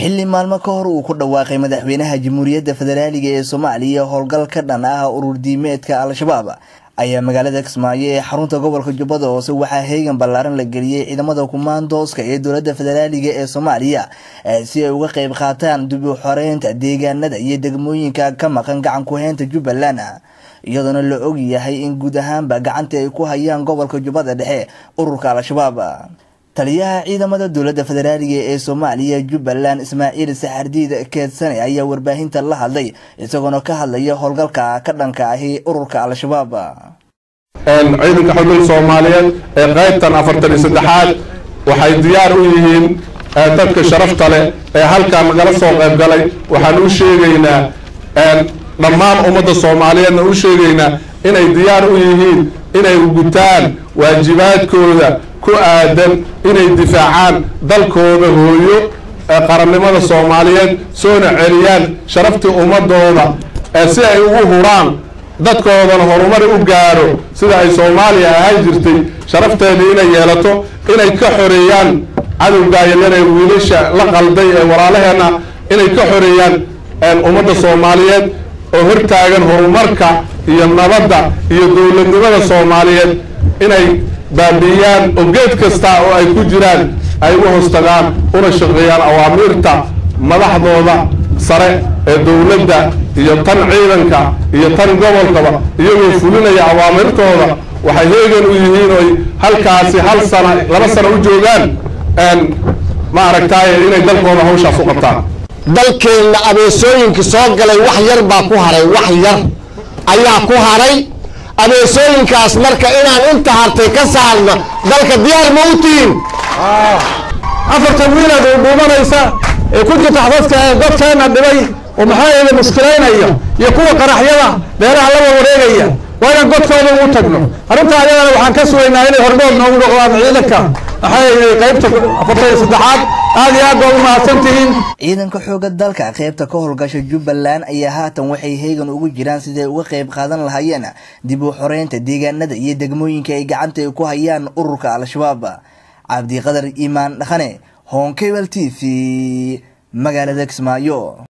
xilli maalmo ka hor uu ku dhawaaqay madaxweynaha jamhuuriyadda federaaliga ee soomaaliya howlgal ka dhan ah urur diimeedka al-shabaab ayaa magaalada kismaayo ee xarunta gobolka jubbada hoose waxaa heegan ballaaran la geliyey ciidamada kumaandooska ee dowladda federaaliga ee soomaaliya si ay uga qayb qaataan dib u xoreynta deegaanada iyo degmooyinka ka maqan gacan ku-heynta jubbaland iyadoona la og yahay in guud ahaanba gacantii ay ku hayaan gobolka jubbada dhexe ururka al-shabaab taliyaha ciidamada dowladda federaaliga ee soomaaliya jubbaland ismaaciil saxardiid keedsane ayaa warbaahinta la hadlay isagoona ka hadlaya howlgalka ka dhanka ahi ururka al-shabaab ciidanka xudun soomaaliyeed ee qaybtan afartan iyo saddexaad waxay diyaar u yihiin dadka sharafta leh ee halkan nagala soo qayb galay waxaan u sheegaynaa dhammaan ummadda soomaaliyeedna u sheegaynaa inay diyaar u yihiin inay gutaan waajibaadkooda ku aadan inay difaacaan dalkooda hooyo ee qarannimada soomaaliyeed soona celiyaan sharaftii ummadooda ee si ay ugu huraan dadkoodana horumari u gaaro sida ay soomaaliya ahaan jirtay sharafteedii inay yeelato inay ka xoreeyaan cadowgaayalana ee wiilasha la qalday ee walaalaheenna inay ka xoreeyaan ummadda soomaaliyeed oo hortaagan horumarka iyo nabadda iyo dowladnimada soomaaliyeed inay baabi'iyaan oo geed kasta oo ay ku jiraan ay u hostagaan una shaqeeyaan awaamiirta madaxdooda sare ee dowladda iyo tan ciidanka iyo tan gobolkaba iyagoo fulinaya awaamirtooda waxay heegan u yihiin oy halkaasi hal sana laba sano u joogaan ma aragtaaye inay dalkooda hawshaas u qabtaan dalkeenna abeesooyinka soo galay wax yar baa ku haray wax yar ayaa ku haray abeesooyinkaas marka inaan inta hartay ka saarna dalka diyaar ma u tihiin afartan wiilad uu dhuumanaysa ee ku jirta dadka dadkeena dhibay oo maxaa yeele muskilaynaya iyo kuwa qaraxyada beeraha la wareegaya waa inaan godkooda ugu tagno arrinta ayadana waxaan ka sugaynaa inay hormood noogu noqdaan ciidanka maxaa yeele qaybta afartan iyo saddexaad aad iyo aad baa u mahadsan tihiin ciidanka xooga dalka qaybta ka howlgasha jubbaland ayaa haatan waxay heegan ugu jiraan siday uga qayb qaadan lahaayeen dib u xoreynta deegaanada iyo degmooyinka ay gacanta ku hayaan ururka al-shabaab cabdiqadar iimaan dhaqane honkebel t v magaalada kismaayo